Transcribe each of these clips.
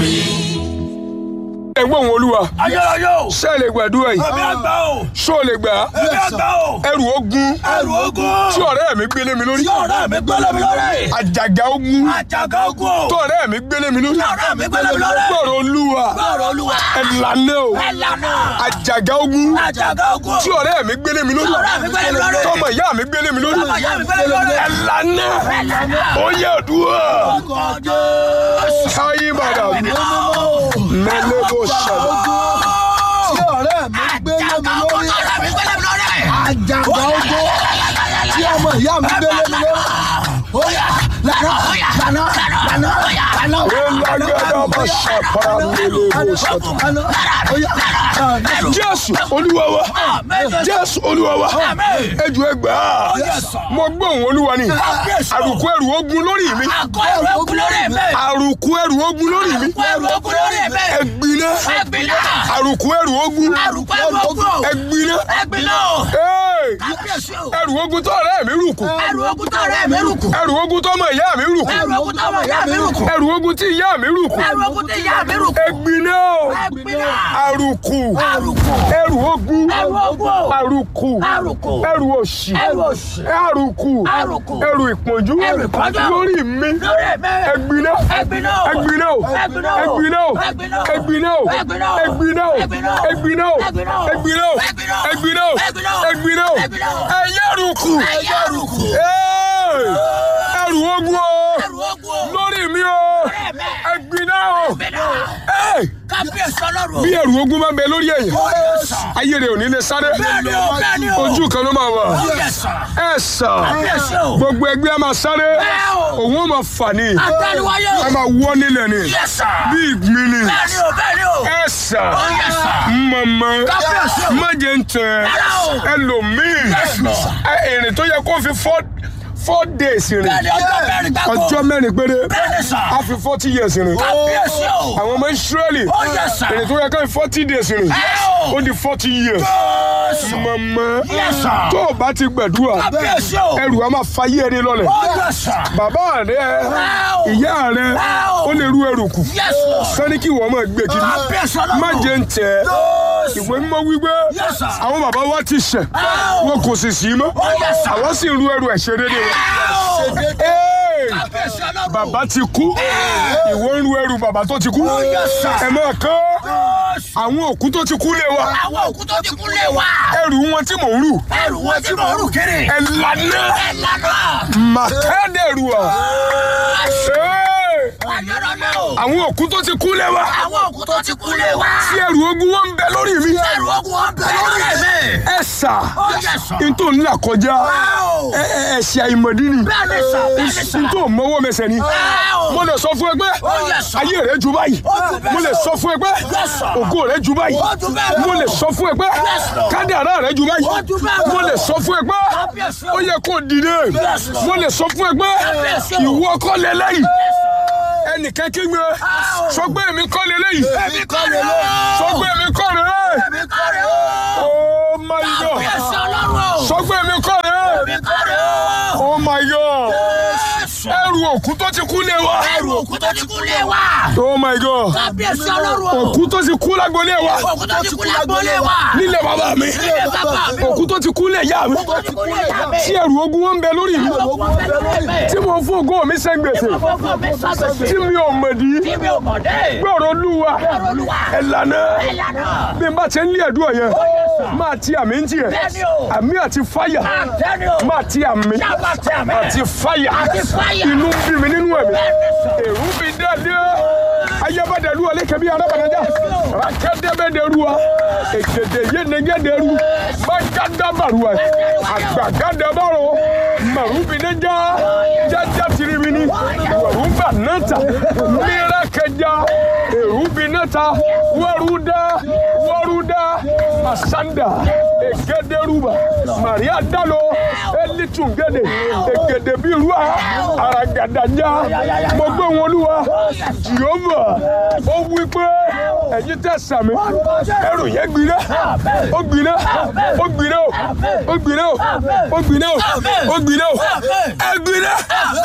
ẹ̀gbọ́n òun olúwa ayérayé o ṣé ẹ lè gbàdúrà yìí ẹ̀mí àgbà o ṣó lè gbà á ẹ̀mí àgbà o ẹrù ogun ẹrù ogun tí ọ̀rẹ́ mi gbélé mi lórí tí ọ̀rẹ́ mi gbélé mi lórí àjàgà ogun àjàgà ogun o tí ọ̀rẹ́ mi gbélé mi lórí tí ọ̀rẹ́ mi gbélé mi lórí gbọ́rọ̀ olúwa gbọ́rọ̀ olúwa ẹ̀lànà o ẹ̀lànà àjàgà ogun àjàgà ogun tí ọ̀rẹ́ mi gbélé mi lórí tí ọ̀rẹ́ mi gbélé mi lórí tọmọ ìyá mi gbélé mi lórí tọmọ ìyá mi gbélé mi lórí ẹ̀lànà ẹ̀lànà ó yẹ òdúrà ọkọ̀ jésù káyé bàdà mẹlẹ́bọ̀ ṣàlọ́ tí ọ̀rẹ́ mi gbélé mi lórí ọ̀rẹ́ mi gbélé mi lórí àjàgbá ogbó tí ọmọ ìyá mi gbélé mi lórí. Oya lànà lànà lànà lànà. Elagbada ma ṣàpàrà mẹlẹ́bọ̀ ṣàtọ̀. Lànà oya lànà. Jésù olúwa wa Jésù olúwa wa ejò ẹgbà mo gbọ́ òun olúwa ni àrùkù ẹrù ogun lórí mi àkọ́ ẹrù ogun lórí mi àrùkù ẹrù ogun lórí mi àkọ́ ẹrù ogun lórí mi ẹgbiná ẹgbìnà àrùkù ẹrù ogun àrùkọ́ ẹrù ogun ẹgbiná ẹgbìnà Hey! kábíyèsí o ẹrù ogun tó ọ̀rẹ́ mi rùkù ẹrù ogun tó ọ̀rẹ́ mi rùkù ẹrù ogun tó ọmọ ìyá mi rùkù ẹrù ogun tó ọmọ ìyá mi rùkù ẹrù ogun tí ìyá mi rùkù ẹrù ogun tó ìyá mi rùkù ẹgbiná ẹgbìnà àrùkù àrùkù ẹrù ogun ẹrù ogun àrùkù àrùkù ẹrù òṣì ẹrù òṣì àrùkù àrùkù ẹrù ìpọ́njú Ẹrù ìpọ́njú. lórí mi lórí mi ẹgbiná ẹgbìnà ẹgbiná o ẹgbìnà ẹgbiná o ẹgbìnà ẹgbiná o ẹgbìnà ẹgbiná o ẹgbìnà ẹgbiná o ẹgbìnà ẹgbiná o ẹgbìnà ẹgbiná o ẹgbìnà ẹgbiná o ẹgbìnà ẹyẹrùkù ẹyẹ àrùkù ẹrù ogun o ẹrù ogun lórí mi o lórí mi ẹgbiná o ẹgbìnà Ẹ, kábíyèsí ọlọ́run bí ẹrù ogun máa ń bẹ lórí ẹ̀yìn ó yẹ sàn ayé rẹ ò ní lè sáré bẹ́ẹ̀ni o bẹ́ẹ̀ni o ojú kan ló máa wà ó yẹ sàn ẹ sà kábíyèsí o gbogbo ẹgbẹ́ a máa sáré bẹ́ẹ̀ o òun ó máa fà ní àtẹnuwáyé a o máa wọ́ nílẹ̀ ni yẹ sàn bí ìgbín ni bẹ́ẹ̀ni o bẹ́ẹ̀ni o ẹ sà ó yẹ sàn mọ̀mọ́ kábíyèsí o má jẹ́ ń tẹ̀ Rárá o. ẹlòmíì Yes, Lord. ẹ, ìrìn tó yẹ kó fi four four days rìn bẹ́ẹ̀ni ọjọ́ mẹ́rin gbáko ọjọ́ mẹ́rin péré bẹ́ẹ̀ni sàn a fi forty years rìn kábíyèsí o àwọn ọmọ Ísírẹ́lì ó yẹ sàn ìrìn tó yẹ ká fi forty days rìn ẹ o ó di forty years Jésù mọ̀mọ́ Yes, sir. tó o bá ti gbàdúrà kábíyèsí o ẹrù a máa fayé ẹni lọ́lẹ̀ ó yẹ sàn bàbá rẹ o. ìyá rẹ Wow. ó lè rú ẹrù kù Yes, Lord. sani kí wọ́n máa gbé kiri kábíyèsí ọlọ́run má jẹ́ ń tẹ̀ Jésù ìwé mímọ́ wípé Yes, sir. àwọn bàbá wa ti ṣẹ̀ Wow. wọn kò sì sí mọ́ ó yẹ sàn àwọn sì ń rú ẹrù ẹ̀ṣẹ̀ dédé wọn. Wow. Hey! kábíyèsí ọlọ́run bàbá ti kú ìwọ ń rú ẹrù bàbá tó ti kú Yes, sir. ẹ máa kán Jésù àwọn òkú tó ti kú lé wa àwọn òkú tó ti kú lé wa ẹrù wọn tí mò ń rù ẹrù wọn tí mo rù kiri ẹ lànà ẹ lànà màkàdẹrù à. Hey! ayọ̀rọ̀lẹ́ o àwọn òkú tó ti kú lé wa àwọn òkú tó ti kú lé wa tí ẹrù ogun wọn ń bẹ lórí mi ẹrù ogun wọn bẹ lórí mi ẹ sà ó yẹ sàn n tó ń là kọjá Wow. ẹ ẹ ẹ̀ṣẹ̀ àìmọ̀dí ni bẹ́ẹ̀ni sàn bẹ́ẹ̀ni sàn n tó mọ́wọ́ mẹsẹ̀ ni Wow. mo lè sọ fún ẹ pé Ó yẹ sàn. ayé rẹ ju báyìí Ó ju bẹ́ẹ̀ mo lè lọ. sọ fún ẹ pé Yes, sir. ògo rẹ ju báyìí Ó ju bẹ́ẹ̀ lọ. mo lè sọ fún ẹ pé Yes, Lord. kádàrá rẹ ju báyìí Ó ju bẹ́ẹ̀ lọ. mo lè sọ fún ẹ pé Kábíyèsí o. ó yẹ kó dìde Yes, Lord. mo lè sọ fún ẹ pé Kábíyèsí o. ìwọ kọ́ lélẹ́yìí ẹnìkan kí gbé sọ pé èmi kọ́ lélẹ́yìí èmi kọ́ rẹ̀ o sọ pé èmi kọ́ rẹ̀ èmi kọ́ rẹ̀ o oh my god kábíyèsí ọlọ́run o sọ pé èmi kọ́ rẹ̀ èmi kọ́ rẹ̀ o oh my god Jésù ẹrù òkú tó ti kú lé wa ẹrù òkú tó ti kú lé wa oh my god kábíyèsí ọlọ́run o òkú tó ti kú lágbolé wa òkú tó ti kú lágbólé wa nílé bàbá mi nílé bàbá mi o òkú tó ti kú lé ìyá mi tó ti kú lé ìyá mi tí ẹrù ogun wọn ń bẹ lórí mi òkú bẹ lórí mi tí mo fún ògo mi sẹ́ gbèsè fọ́fọ́ mi sábẹ̀sẹ̀ tí mi ò mọ̀dí tí mi ò mọ̀ dé gbọ́rọ̀ olúwa olúwa ẹ̀lànà ìlànà bí n bá ti ń lé ẹ̀dùn ọ̀yẹ́ yẹ sà. máa ti àmì ń tiẹ̀ bẹ́ẹ̀ni o àmì àti fáyà àtẹ́ni o máa ti àmì sábà tẹ̀ mẹ́ àti fáyà Àti fáyà. inú ń bí mi nínú ẹ̀mí bẹ́ẹ̀ni sà èrú bí dáadé ayébádẹ́lu ọ̀lẹ́kẹ̀bí arábàdájà rákẹ́dẹ́bẹ́dẹ́ruwa èkèdè yénegédéru mágádàbàruwa àgbàgádàbàrò màrúbìnẹ́jà jájá tirimini wàrúbà náta mìíràkẹjà èrúbìnẹ́ta wàrúdà wàrúdà masanda egederuba maria dalo elitungede egede birua aragadanja mo gbé wọn olúwa jehova ó wí pé ẹ̀yin tẹ́ sàmì ẹrù yẹn gbiná ó gbiná ó gbiná ó ó gbiná ó ó gbiná ó ó gbiná ó ẹ gbiná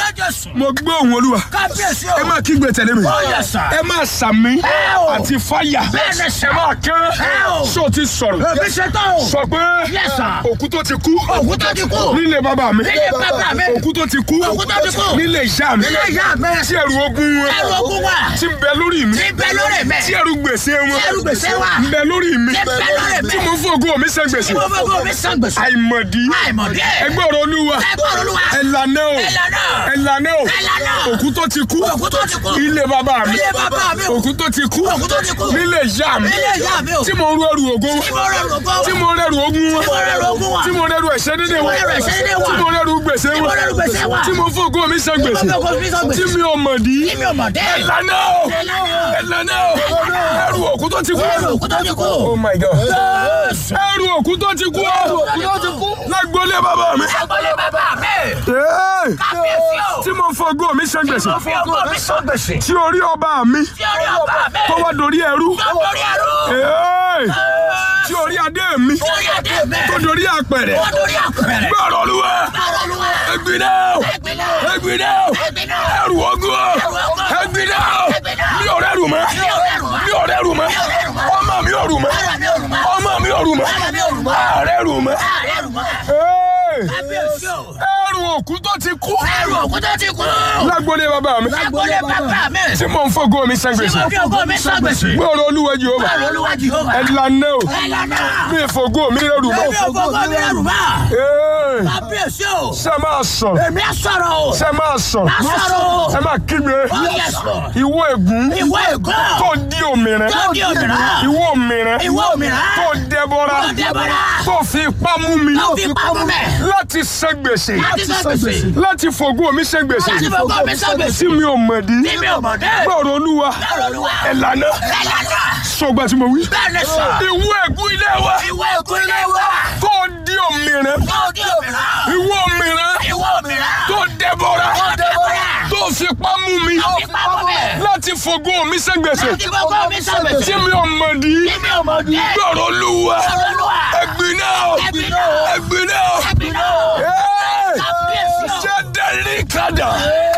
mo gbọ́ òun olúwa kábíyèsí o. ẹ máa kígbe tẹ̀lé mi Ó yẹ sà. ẹ máa sàmì o. àti fáyà Bẹ́ẹ̀ ni sà. ẹ máa kán Ẹ o. ṣó ti sọ̀rọ̀ Èmi ṣe tán o. sọ pé Yes, sir. òkú tó ti kú Òkú tó ti kú. nílé bàbá mi Nílé bàbá mi. òkú tó ti kú Òkú tó ti kú. nílé ìyá mi Nílé ìyá mi. tí ẹrù ogun wọn Ẹrù ogun wà. tí ń bẹ lórí mi Tí ń bẹ lórí mi. tí ẹrù gbèsè wọn Tí ẹrù gbèsè wà. ń bẹ lórí mi Tí ń bẹ lórí mi. tí mo fògo mi san gbèsè Mo fẹ́ kó mi san gbèsè. àìmọ̀dí Àìmọ̀dí. ẹgbẹ́ ọ̀rọ̀ olúwa Ẹgbẹ́ Olúwa. ẹ̀lànà o Ẹ̀lànà. ẹ̀lànà o Ẹ̀lànà. òkú tó ti kú Òkú tó ti kú. ilé bàbá mi Ilé bàbá mi o. òkú tó ti kú Òkú tó ti kú. nílé ìyá mi Nílé ìyá mi o. tí mo rú ẹrù ògo Tí mo rẹ̀ rògbò wá. tí mo rẹrù ogun wọn Tí mo rẹrù ogun wọn. tí mo rẹrù ẹ̀ṣẹ̀ dédé wọn Tí mo rẹrù ẹ̀ṣẹ̀ dédé wọn. tí mo rẹrù gbèsè Tí mo wọn rẹrù gbèsè wọn. tí mo fògo mi san gbèsè Tí mo fògo mi san gbèsè. tí mi ò mọ̀ dí Tí mi ò mọ̀ dé. ẹ̀lànà o ẹ̀lànà o ẹrù òkú tó ti kú Òkú tó ti kú. oh my god Jésù. ẹrù òkú tó ti kú Òkú tó ti kú. lágbólé bàbá mi Agbolé bàbá mi. Ee, Kábíyèsí o. tí mo fògo mi san gbèsè Mo fi ọkọ mi san gbèsè. tí orí ọba mi Tí orí ọba mi. tó wá dorí ẹrú Tó borí ẹrú. Ee, tí orí adé mi Tí orí adé mi. tó dorí àpẹrẹ Tó borí àpẹẹrẹ. gbọ́rọ̀ olúwa Báwo ló wà? ẹgbìnà o Ẹgbìnà. ẹgbìnà o Ẹgbìnà. ẹrù ogun o ogun. ẹgbìnà o Ẹgbìnà. mi ò rẹrù mọ́ Mi ò rẹrù mọ́. mi ò rẹrù mọ́ rẹrù mọ́. ọmọ mi ò rù mọ́ Ara mi ò rù mọ́. ọmọ mi ò rù mọ́ Ara mi ò rù mọ́. ààrẹ rù mọ́ Ààrẹ rù mọ́. Ee, Kábíyèsí o. ẹrù òkú tó ti kú Ẹrù òkú tó ti kú. lágbólé bàbá mi Agbolé bàbá mi. tí mo ń fògo mi san Tí gbèsè mo fi ọkọ mi san gbèsè. gbọ́rọ̀ olúwa Jèhófà Báwo ló wà Jèhófà? ẹ̀lànà o Ẹlànà. mi fògo mi rẹrù mọ́ Èmi ò gbogbo mi rẹrù mọ́. Ee, Kábíyèsí o. ṣe máa sọ̀rọ̀ Èmi á sọ̀rọ̀ o. ṣe máa sọ̀rọ̀ Á sọ̀rọ̀ o. ẹ máa kígbe Oh yes Lord. ìwọ ègún Ìwọ ègún. tó di òmìnira Tó di òmìnira. ìwọ òmìnira Ìwọ òmìnira. tó dẹbọra Tó dẹbọra. tó fi ipá mú mi Tó fi ipá mú mi. láti san gbèsè Láti san gbèsè. láti fògo mi san gbèsè Láti fògo mi san gbèsè. tí mi ò mọ̀ dí Tí mi ò mọ̀ dé. gbọ́rọ̀ olúwa Báwo ló wà? ẹ̀lànà Ẹlànà. sọgbà tí mo wí Bẹ́ẹ̀ ni sọ. ìwọ ègún ilé wa Ìwọ ègún ilé wa. tó di òmìnira Tó di òmìnira. ìwọ òmìnira Ìwọ òmìnira. tó dẹbọra Tó dẹbọra. tó fi ipá mú mi Tó fi ipá mú mi. láti fògo mi san gbèsè Láti fògo mi san gbèsè. tí mi ò mọ̀ dí Tí mi ò mọ̀ dé. gbọ́rọ̀ olúwa Báwo ló wà? ẹ̀gbin náà Ẹ̀gbin náà. ẹ̀gbin náà Ẹ̀gbin náà. Ee! Kábíyèsí o. ṣé dẹ́rì kadà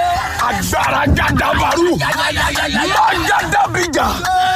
agbára gàdàbàrú mágàdàbíjà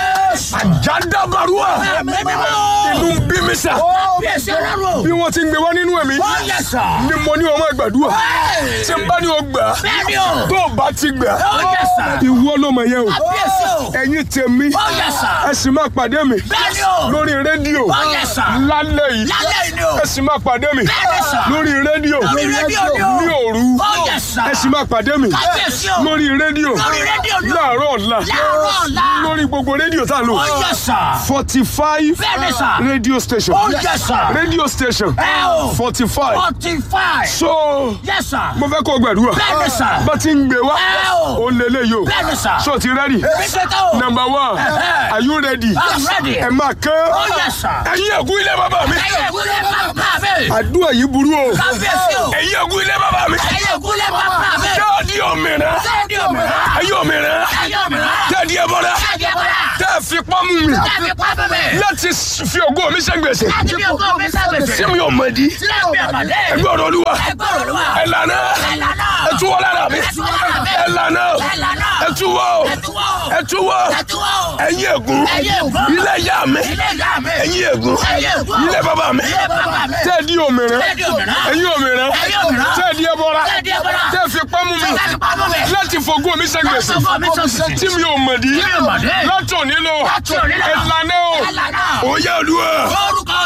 àjàdàbàrúà inú ń bí mi sà Kábíyèsí ọlọ́run. bí wọ́n ti ń gbé wá nínú ẹ̀mí Ó yẹ sọ. ni mo ní ọmọ ìgbàdúrà tí n bá ní o gbà Bẹ́ẹ̀ ni o. tó o bá ti gbà Ó yẹ sọ. ìwọ ló mọ̀ yẹn o Kábíyèsí o. ẹ̀yin tèmi Ó yẹ sọ. ẹ sì máa pàdé mi Bẹ́ẹ̀ ni o. lórí rédíò Ó yẹ sọ. lálẹ́ yìí Lálẹ́ yìí ni o. ẹ sì máa pàdé mi Bẹ́ẹ̀ni sà. lórí rédíò Lórí rédíò ni o. ní òru Ó yẹ sà. ẹ sì máa pàdé mi Kábíyèsí o. lórí rédíò Lórí rédíò ni o. láàárọ̀ ọ̀la Láàárọ̀ ọ̀la. lórí gbogbo rédíò tá a lò Ó yẹ sọ. forty five Bẹ́ẹ̀ni sà. radio station Ó yẹ sọ. radio station Ẹ o. forty five Forty five. so Yes sir. mo fẹ́ kó o gbàdúrà Bẹ́ẹ̀ni sà. bá ti ń gbé wá Ẹ o. ó lé léyìí o Bẹ́ẹ̀ni sà. so ti rẹ́dì Bí ṣe tó o. number one Ẹ̀hẹ́. are you ready I'm ready. ẹ máa kán Ó yẹ sọ. ẹ̀yin ẹ̀gún ilé bàbá mi Ẹyẹ ìgúnlẹ̀ bàbá mi. àdúrà yìí burú o Kábíyèsí o. ẹ̀yin ẹ̀gún ilé bàbá mi Ẹyẹ ìgúnlẹ̀ bàbá mi. tẹ́ẹ̀dì òmìnira Sẹ́ẹ̀dì òmìnira. ẹ̀yin òmìnira Ẹyẹ òmìnira. tẹ́ẹ̀dì ẹ̀bọ̀dá Sẹ́ẹ̀dì ẹ̀bọ̀dà. tẹ́ẹ̀ fi pọ́nmú mi Sẹ́ẹ̀dì pápá mi. láti fi ògo mi ṣe gbèsè Láti bí ògo mi sábẹ̀sẹ̀. tí mi ò mọ̀ di Sílẹ̀ mi àmàdé. ẹgbẹ́ ọ̀rọ̀ olúwa Ẹgbẹ́ Olúwa. ẹ̀lànà Ẹ̀lànà. ẹ̀túwọ́ lára mi Ẹ̀túwọ́ lára mi. ẹ̀lànà Ẹ̀lànà. ẹ̀túwọ́ Ẹ̀túwọ́. ẹ̀túwọ́ Ẹ̀túwọ́. ẹ̀yin ègún Ẹ̀yin ègún. ilé ìyá mi Ilé ìyá mi. ẹ̀yin ègún Ẹ̀yin ègún. ilé bàbá mi Ilé bàbá mi. tẹ́ẹ̀dì òmìnira Sẹ́ẹ̀dì òmìnira. ẹ̀yin òmìnira Ẹ̀yin òmìnira. tẹ́ẹ̀dì ẹ̀bọ̀ra Sẹ́ẹ̀dì ẹ̀bọ̀ra. tẹ́ẹ̀ fi pọ́nmú mi Láti pápá mi. láti fògo mi ṣe gbèsè Láti fògo mi ṣe gbèsè. tí mi ò mọ̀ di Tí mi ò mọ̀ di. látòní lọ Láti òní lọ. ẹ̀lànà o Ẹ̀lànà. òye olúwa. Orúkọ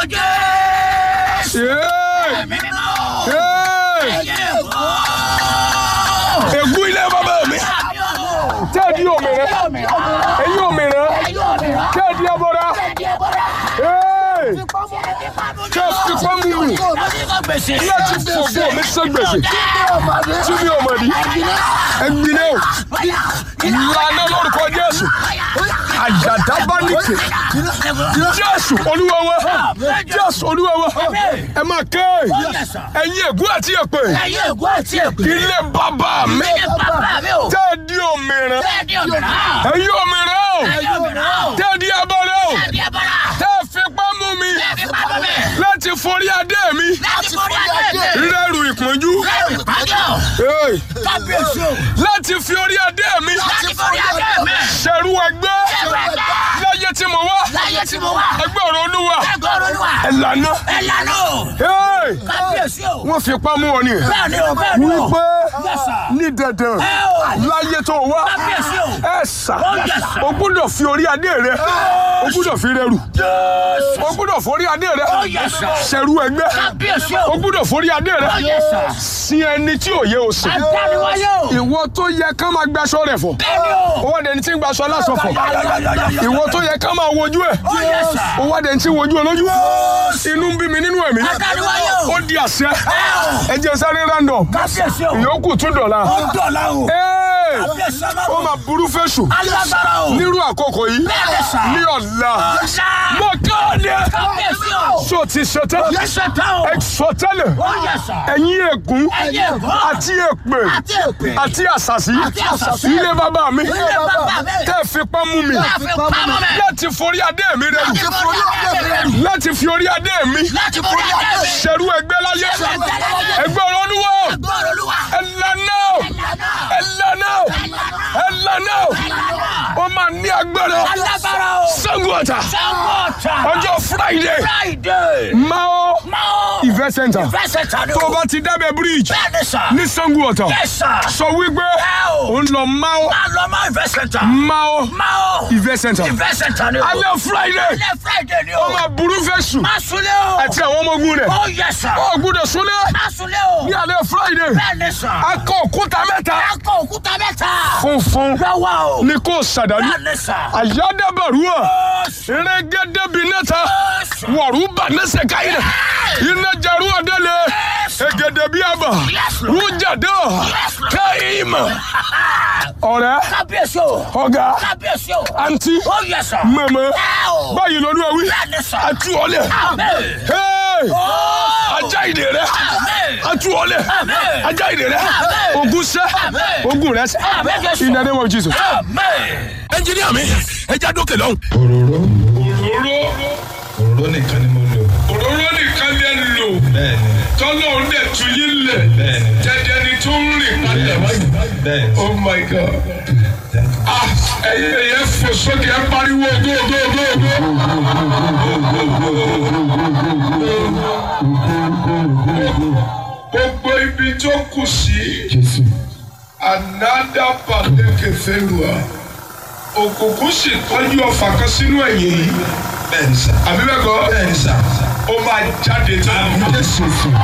Jésù. Yéé! Ẹ̀mí mímọ́. Yéé! Ẹyẹ ègún. ègún ilé bàbá mi Àmì o. tẹ́ẹ̀dì òmìnira Ẹyẹ òmìnira. ẹ̀yin òmìnira Ẹyẹ òmìnira. tẹ́ẹ̀dì ẹ̀bọ̀ra Sẹ́ẹ̀dì ẹ̀bọ̀dà. Yéé! Sẹ́ẹ̀dì pápá mi. tẹ́ẹ̀ fi pọ́nmú mi Láti kọ́ gbèsè. láti fògo mi ṣe gbèsè tí mi ò mọ̀ di ẹ̀gbin náà ìlànà lórúkọ Jésù àjàdábánìkè Jésù Olúwa wa Jésù Olúwa wa ẹ máa ké ẹ̀yin ègún àti èpè Ẹyẹ ègún àti èpè. ilé bàbá mi Ilé bàbá mi o. tẹ́ẹ̀dì òmìnira Sẹ́ẹ̀dì òmìnira. ẹ̀yin òmìnira o Ẹyẹ òmìnira o. tẹ́ẹ̀dì Hey! kábíyèsí o. láti fi orí adé mi láti forí adé mi. ṣẹ̀rú ẹgbẹ́ ẹ̀rọ ẹgbẹ́. láyé tí mo wá láyé tí mo wà. ẹgbẹ́ ọ̀rọ̀ olúwa ẹgbẹ́ olúwa. ẹ̀lànà ẹ lànà o. Hey! kábíyèsí o. wọ́n fi pamọ́ wọn ni bẹ́ẹ̀ ni o bẹ́ẹ̀ ni o. wípé Yes, sir. ní dandan ẹ o. láyé tó wá kábíyèsí o. ẹ sà Oh, yes, sir. o gbúdọ̀ fi orí adé rẹ o gbúdọ̀ fi rẹrù Jésù. o gbúdọ̀ forí adé rẹ Oh, yes, sir. ṣẹ̀rú ẹgbẹ́ kábíyèsí o o. gbúdọ̀ forí adé rẹ Oh, yes, sir. sin ẹni tí ò yẹ o sìn adániwáyé o. ìwọ tó yẹ ká máa gbaṣọ rẹ fọ bẹ́ẹ̀ ni o. owó dẹni tí ń gbaṣọ aláṣọ fọ Yáyáyáyáyá. ìwọ tó yẹ ká máa wojú ẹ Oh, yes, sir. owó dẹni tí ń wojú olójú inú ń bí mi nínú ẹ̀mí adániwáyé o. ó di àṣẹ ẹ o. ẹ jẹ́ sáré random kábíyèsí o. ìyókù tún dọ̀la ó dọ̀la o. Hey! kábíyèsí ó ọlọ́run. máa burú fẹ́sù alágbára o. nírú àkókò yìí bẹ́ẹ̀ ni sà. ní ọ̀la ọ̀sà. mo kéde kábíyèsí o. tó ti ṣetán yẹ́sẹ̀ tán o. ẹ sọ tẹ́lẹ̀ ó yẹ sà. ẹ̀yin ègún ẹ̀yin ègún. àti èpè àti èpè. àti àṣàṣì Àti àṣàṣì. ilé bàbá mi ilé bàbá mi. tẹ́ ẹ fipá mú mi láti pamọ́ mẹ́. láti forí adé mi rẹ láti forí adé mi rẹ̀. láti fi orí adé mi láti forí adé mi. ṣẹ̀rú ẹgbẹ́ láyé Ṣẹ̀rú ẹgbẹ́ láyé. ẹgbẹ́ olódùwọ̀ gbọ́dọ̀ olúwa. ẹ̀lànà Ẹ̀lànà. ẹ̀lànà ẹ̀lànà ó máa ní agbára alágbára o. Ṣàngó Ọ̀tà sangota. ọjọ́ Friday friday. Mao máa. event center fẹsẹ̀ tani tó o o. bá ti dábẹ́ bridge bẹ́ẹ̀ ni sà. ní Ṣàngó Ọ̀tà Yes, sir. sọ wípé Ẹ o. ó ń lọ Mao máa lọ máa fẹsẹ̀ tà. Mao máa. event center fẹsẹ̀ tani o. alẹ́ Friday alẹ́ friday ni ó o. máa burú fẹ́sù má sunlé o. àti àwọn ọmọ ogun rẹ̀ ó yẹ sà. ó gbúdọ̀ súnlẹ̀ má sunlé o. ní alẹ́ Friday bẹ́ẹ̀ ni sà. akọ òkúta mẹ́ta akọ òkúta mẹ́ta. funfun lọ́wọ́ o. ni kò sàdánù bẹ́ẹ̀ ni sà. àyádábàrúwà Jésù. rẹ́gẹ́dẹ́bi nẹ́ta Jésù. wọ̀rúbà nẹ́sẹ̀ káyìnà iná jarú ọ̀dẹ́lẹ̀ egedebe àbà Yes, Lord. rújàdá Yes, Lord. káyìmà ọ̀rẹ́ kábíyèsí o. ọ̀gá kábíyèsí o. àǹtí ó yẹ sà. mẹ́mẹ́ ẹ o. báyìí lọ́nu ẹ̀wí bẹ́ẹ̀ ni sà. àtú ọ̀lẹ̀ Amen. Hey! Ó. ajá ìdè rẹ Amen. àtú ọ̀lẹ̀ Amen. ajá ìdè rẹ Amen. ogun sẹ́ Amen. ogun rẹ sẹ́ Amen, Jésù. in the name of Jesus. Amen. ẹnjìníà mi ẹ já dókè lọ́hùn. òróró òróró òróró nìkan ni mo lò òróró nìkan lè lò bẹ́ẹ̀ ni tọ́lọ́ ń dẹ̀ tu yín lẹ̀ bẹ́ẹ̀ ni jẹjẹ ni tó ń rìn padà wáyé. bẹ́ẹ̀ ni oh my god ah ẹyẹ ẹyẹ fò sókè ẹ pariwo go go go go. gbogbo ibi tó kù sí jésù anada pàdékè fẹ́rùà òkùnkùn sì tọ́jú ọfà kan sínú ẹ̀yìn yìí bẹ́ẹ̀ ni sà àbí bẹ́ẹ̀ kọ́ bẹ́ẹ̀ ni sà ó máa jáde tán. jésù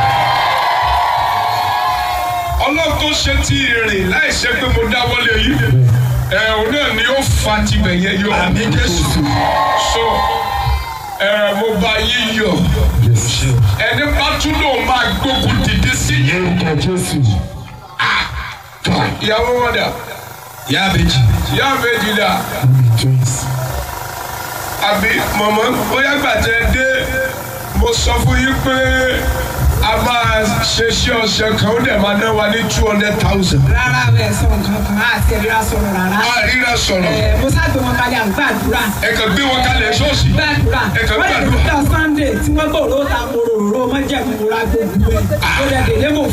ọlọ́run tó ṣe ti rìn láì ṣe pé mo dáwọ́lé yìí ẹ̀ òun náà ni ó fa tibẹ̀ yẹn yọ. àmì jésù so ẹ̀ mo bá yín yọ jésù ẹni bá tún lòun máa gbógun dìde sí yín. orúkọ jésù ìyàwó wọn dà yá méjì ìyá méjì dà twins àbí mọ̀mọ́ bóyá gbàtẹ́ dé mo sọ fún yín pé a máa ṣe iṣẹ́ ọ̀sẹ̀ kan ó dẹ̀ máa ná wa ní two hundred thousand. rárá ẹ sọ nǹkan kan àti ẹ̀ríra sọ̀rọ̀ rárá. àríra sọ̀rọ̀ ẹ mo sáàgbé wọn kalẹ̀ à ń gbàdúrà ẹ kàn gbé wọn kalẹ̀ ṣọ́ọ̀ṣì. gbàdúrà ẹ kàn wọ́n lè gbàdúrà. dúpẹ́ sunday tí wọ́n gbọ́ òróró ta mo rò òróró mọ́ jẹ́ mi ra gbogbo ẹ̀ ó lè délé mò ń